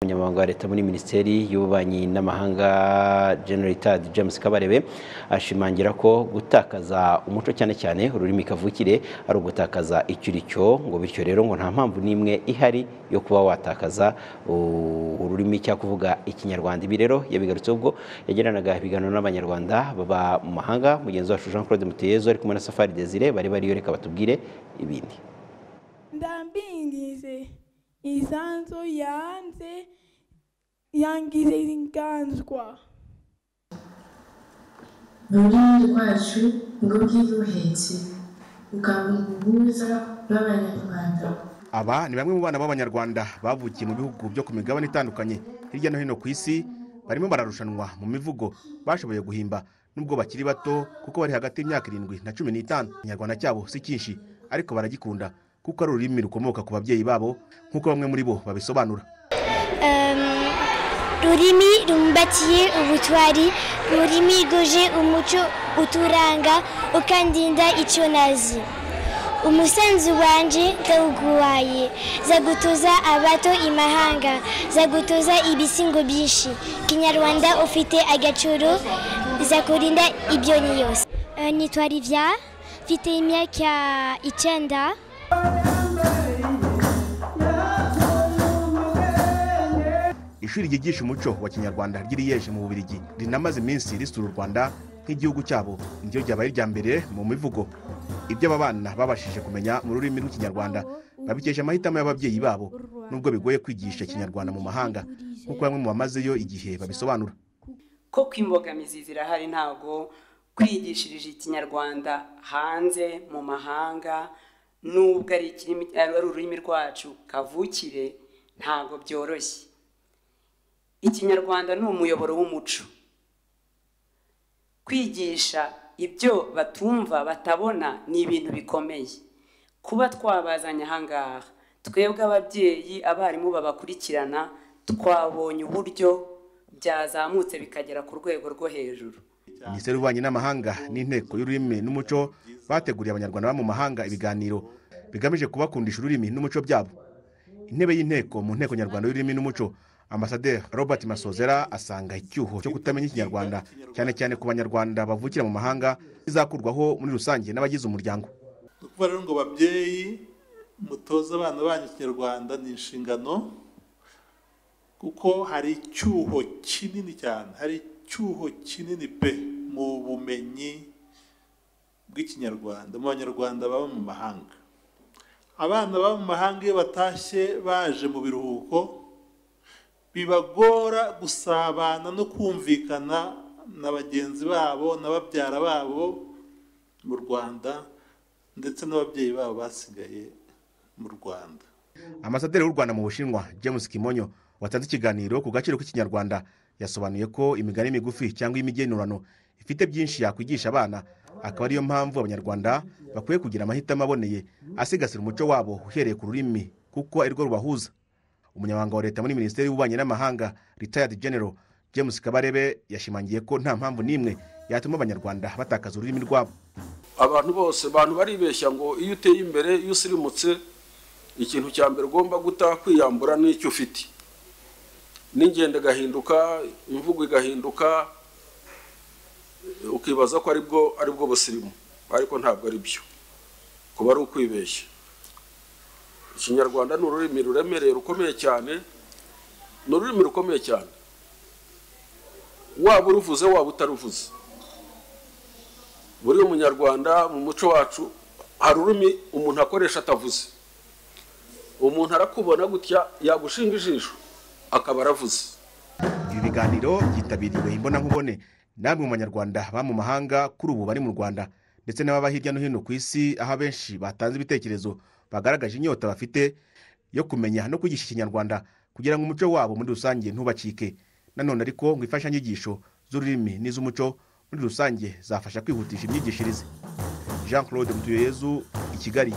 umunyamabanga wa leta muri minisiteri y'ububanyi n'amahanga general tad james kabarebe ashimangira ko gutakaza umuco cyane cyane ururimi kavukire ari ugutakaza icyo uri cyo ngo bityo rero ngo nta mpamvu n'imwe ihari yo kuba watakaza ururimi cyangwa kuvuga ikinyarwanda ibi rero yabigarutse ubwo yagiranaga ibiganiro n'abanyarwanda baba mu mahanga mugenzi wacu jean claude muteyezo ari kumwe na safari desire bari bariyo reka batubwire ibindi ndambingize isanzu yanze yangize inganzwa ururimi rwacu ngo bwiruhetse ukabuhuza n'abanyarwanda aba ni bamwe mu bana b'abanyarwanda bavukiye mu bihugu byo ku migabane itandukanye hirya no hino ku isi barimo bararushanwa mu mivugo bashoboye guhimba nubwo bakiri bato kuko bari hagati y'imyaka irindwi na cumi n'itanu ikinyarwanda cyabo si cyinshi ariko baragikunda kuko ari ururimi rukomoka ku babyeyi babo nk'uko bamwe muri bo babisobanura ururimi rumbatiye ubutwari ururimi rwuje umuco uturanga ukandinda icyo nazi umusanzu wanje ndawuguhaye zagutuza abato imahanga zagutuza ibisingo byinshi kinyarwanda ufite agaciro zakurinda ibyoni yose Eh, nitwa rivya mfite imyaka icyenda ishuri ryigisha umuco wa kinyarwanda ry'iriyeje mu bubirigi rinamaze iminsi risura u rwanda nk'igihugu cyabo niryo ryabaye irya mbere mu mivugo ibyo aba bana babashije kumenya mu rurimi rw'ikinyarwanda babikesha amahitamo y'ababyeyi babo nubwo bigoye kwigisha ikinyarwanda mu mahanga nk'uko bamwe mu bamazeyo igihe babisobanura koko imbogamizi zirahari ntabwo kwigishirije ikinyarwanda hanze mu mahanga nubwo ari ikirimi- ari ururimi rwacu kavukire ntabwo byoroshye ikinyarwanda ni umuyoboro w'umuco kwigisha ibyo batumva batabona ni ibintu bikomeye kuba twabazanye ahangaha twebwe ababyeyi abarimu babakurikirana twabonye uburyo byazamutse bikagera ku rwego rwo hejuru minisiteri y'ububanyi n'amahanga n'inteko y'ururimi n'umuco bateguriye abanyarwanda baba mu mahanga ibiganiro bigamije kubakundisha ururimi n'umuco byabo intebe y'inteko mu nteko nyarwanda y'ururimi n'umuco ambasaderi robert masozera asanga icyuho cyo kutamenya ikinyarwanda cyane cyane ku banyarwanda bavukira mu mahanga bizakurwaho muri rusange n'abagize umuryango ni ukuvuga rero ngo babyeyi mutoze abana banyu ikinyarwanda ni inshingano kuko hari icyuho kinini cyane hari icyuho kinini pe mu bumenyi bw'ikinyarwanda mu banyarwanda baba mu mahanga abana baba mu mahanga iyo batashye baje mu biruhuko bibagora gusabana no kumvikana na bagenzi babo na babyara babo mu rwanda ndetse n'ababyeyi babo basigaye mu rwanda ambasaderi w'u rwanda mu bushinwa james kimonyo watanze ikiganiro ku gaciro k'ikinyarwanda yasobanuye ko imigani migufi cyangwa imigenurano ifite byinshi yakwigisha abana akaba ariyo mpamvu abanyarwanda bakwiye kugira amahitamo aboneye asigasira umuco wabo uhereye ku rurimi kuko arirwo rubahuza umunyamabanga wa leta muri minisiteri y'ububanyi n'amahanga retired general james kabarebe yashimangiye ko nta mpamvu n'imwe yatuma abanyarwanda batakaza ururimi rwabo abantu bose abantu baribeshya ngo iyo uteye imbere iyo usirimutse ikintu cya mbere ugomba guta kwiyambura n'icyo ufite n'ingendo igahinduka imvugo igahinduka ukibaza ko aribwo aribwo busirimu ariko ntabwo ari byo kuba ari ukwibeshya ikinyarwanda ni ururimi ruremereye rukomeye cyane ni ururimi rukomeye cyane waba uruvuze waba utaruvuze buri munyarwanda mu muco wacu hari ururimi umuntu akoresha atavuze umuntu arakubona gutya yagushinga ijisho akaba aravuze ibi biganiro byitabiriwe imbonankubone namwe mu banyarwanda baba mu mahanga kuri ubu bari mu rwanda ndetse n'ababa hirya no hino ku isi aho abenshi batanze ibitekerezo bagaragaje inyota bafite yo kumenya no kwigisha ikinyarwanda kugira ngo umuco wabo muri rusange ntubacike nanone ariko ngo imfashanyigisho z'ururimi n'iz'umuco muri rusange zafasha kwihutisha imyigishirize jean claude mutuyeyezu i kigali